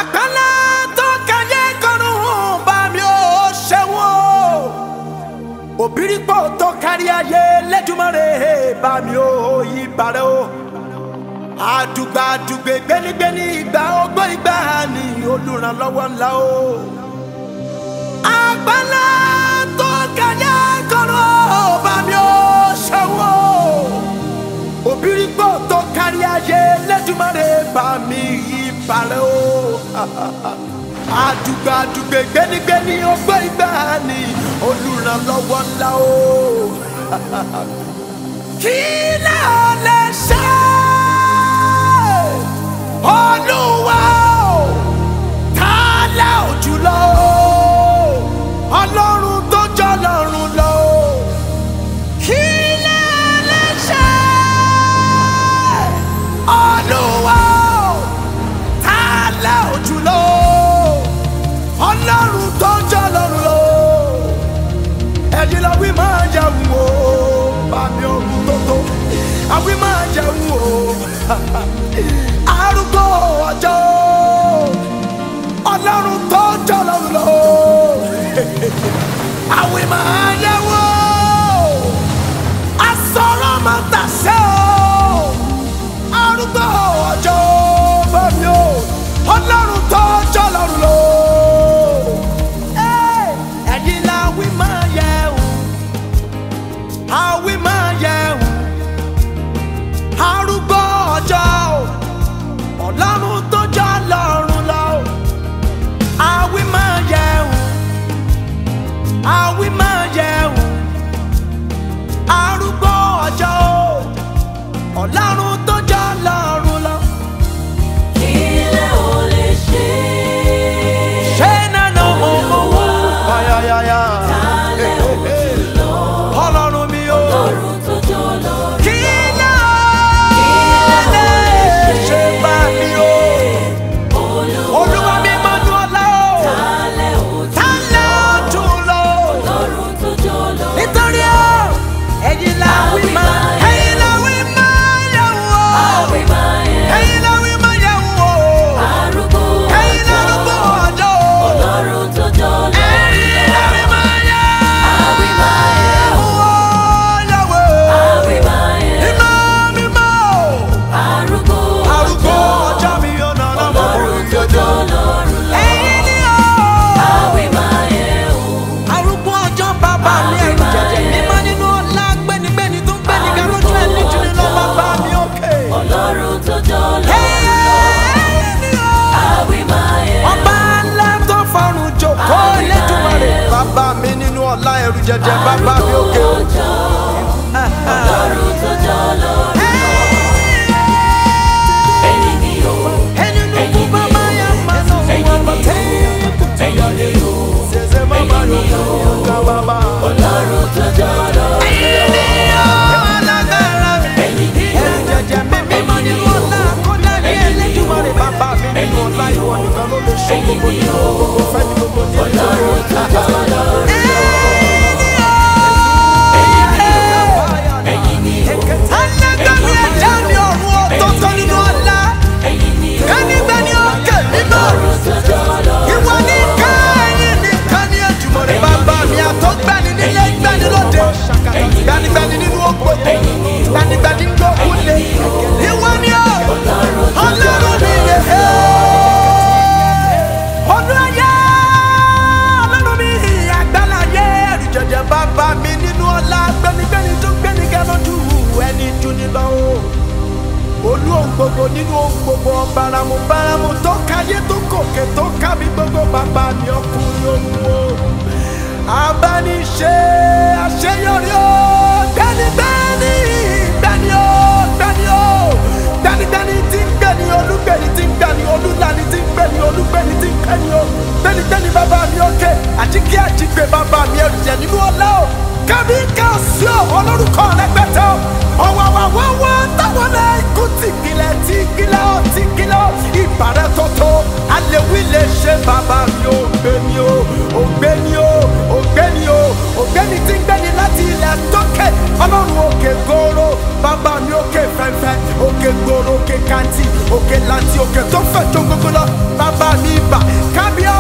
àgbàlá tó kẹyẹ kọrùn bá mi ò ṣẹ́wọ̀n òbírípò tó kárí ayé lẹ́dùnmọ́rẹ́ bá mi ò yí parẹ́ o àdùgbà àdùgbè gbénigbéni ìgbà ọgbọ́n ìgbà ni olùrànlọ́wọ́ ńlá o àgbàlá tó kẹyẹ kọrùn bá mi ò ṣẹ́wọ̀n òbírípò tó kárí ayé lẹ́dùnmọ́rẹ́ bá mi yí parẹ́ o àdùgbà àdùgbè gbénigbéni ọgbọ́n ìgbà ni olùrànlọ́wọ́ ńlá o kí lè ọ lè ṣe olúwa o ká lè ò jùlọ o ọlọ́run tó jọ lọ́run lọ o kí lè ọ lè ṣe olúwa o ká lè ò jùlọ o ọlọ́run tó jọ lọ́run lọ o ẹ̀yin lọ wí máa jẹun o bàmí ọ̀run tó tó àwí máa jẹun o arúgbó ọjọ́ ọlọ́run tó jọ lọ́run lọ àwí máa jẹun o asọ̀rọ̀ máa tàṣẹ o arúgbó ọjọ́ bàmí o ọlọ́run tó jọ lọ́run lọ ẹ̀yin la wí máa yẹun àwí máa yẹun arúgbó ọjọ́ o ọlọ́run tó jọ lọ́run lọ o àwí máa yẹun àwí máa yẹun arúgbó ọjọ́ o ọlọ́run tó jọ lọ́run lọ. Ilé ò lè ṣe ṣé nánà mo mọ̀ wá. Ayayaya. Alẹ́ òjùlọ. ọlọ́run mi o. Ọlọ́run tó jọ lórí. kí ló lè ṣe bá mi o. olúwa mi máa dún ọlá o. Alẹ́ ta òjùlọ. ló tún lọ. Ọlọ́run tó jọ lórí. nítorí o ẹ̀yin la wí máa ẹ̀yin la wí máa yẹ̀ wò. Àwí máa yẹ ẹ̀yin la wí máa yẹ̀ wò. arúgbó ẹ̀yin la ọjọ́. rúgbó ọjọ́ o. Ọlọ́run tó jọ lórí. ẹ̀yin la wí máa yẹ̀ Àwí máa yẹ wò. yẹ̀ wò. Àwí máa yẹ mímọ́ mímọ́ o. arúgbó arúgbó ọjọ́. ọjọ́ mi ọ̀nà ọ̀nà Ọlọ́run tó jọ lọ́run lọ. ẹ̀yin ni o. Àwí máa yẹ o. arúgbó ọjọ́ bàbá mi ẹ̀rù jẹ̀jẹ̀ mímọ́ nínú ọ̀la gbẹ́nigbẹ́ni tó ń gbẹ́ni ga lójú ẹ̀ nítorí lọ bàbá mi òkè. Ọlọ́run tó jọ lọ́run lọ. ẹ̀yin ni o. Àwí máa yẹ ọba ńlá tó fọrùn jòkó lẹ́dùnmarè bàbá mi nínú ọ̀la ẹ̀rù jẹ̀jẹ̀ bàbá mi òkè. ọjọ́. Ọlọ́run tó jọ lọ́run lọ. Ẹ̀yin ni o. ẹni nínú bàbá yà máa sọ fún ọmọ tẹ́ẹ̀kù tí Ẹ̀yin ni o. ṣẹ̀ṣẹ̀ má bá yọ̀ ọ̀gá bàbá. Ọlọ́run tó jọ lọ́run lọ. ẹ̀yin ni o alágbára mi. Ẹ̀yin ni o. ẹ̀rù jẹ̀jẹ̀ mi mímọ́ nínú ọ̀la kódà ní ẹlẹ́dùnmarè bàbá mi nínú ọ̀la ìwọ nìkan ló lè ṣe gbogbo ní gbogbo fẹ́ ní gbogbo ní Ọlọ́run tó jọ lọ́run lọ. Ẹ̀yin ni o. alágbára ẹ̀dá mi ọ̀run ọ̀tọ̀ọ̀tọ̀ nínú ọ̀la Ẹ̀yin ni o. kánígbẹ́ni òkè mímọ́. Ọlọ́run tó jọ lọ́run ìwọ ní káyìn nìkan ní ẹjùmọ̀rẹ́ bàbá mi àtọ́gbẹ́ni nílé gbẹ́ni lóde gbanigbani nínú ògbó gbanigbani nínú òkúlé ìwọ ní ọ ọlọ́run mi yẹ ọdún ayé ọlọ́run mi àgbàláyé ẹ̀rùjẹ̀jẹ̀ bàbá mi nínú ọlá gbẹnigbẹni tó gbẹni gẹ́lọ́dù ẹni dúni lọ́wọ́ olú ohun gbogbo nínú ohun gbogbo baramu baramu tó káyé tó kòkè tó kábi gbogbo bàbá mi ọkùnrin ohun o abániṣe àṣeyọrí o gbẹnigbẹni gbẹni o gbẹni o gbẹnigbẹni tí ń gbẹni olúgbẹni tí ń gbẹni olúlani tí ń gbẹni olúgbẹni tí ń gbẹni o gbẹnigbẹni bàbá mi òkè àjíkí àjígbé bàbá mi ẹrùjẹ nínú ọlá o kábí káàsì o olórúkọ rẹpẹtẹ o ọwọwọwọwọ táwọn náà ikú tìkìlẹ tìkìlẹ ọ tìkìlẹ ọ ìbàrẹ tọtọ alẹwí lè ṣe bàbá mi ò gbé mi o ògbéni o ògbéni o ògbéni tí ń gbéni láti ilẹ̀ tókè ọlọ́run o tóró òkè kàǹtì òkè làǹtì òkè tó fẹ̀ tó gbogbo lọ bàbá mi bà kábíyà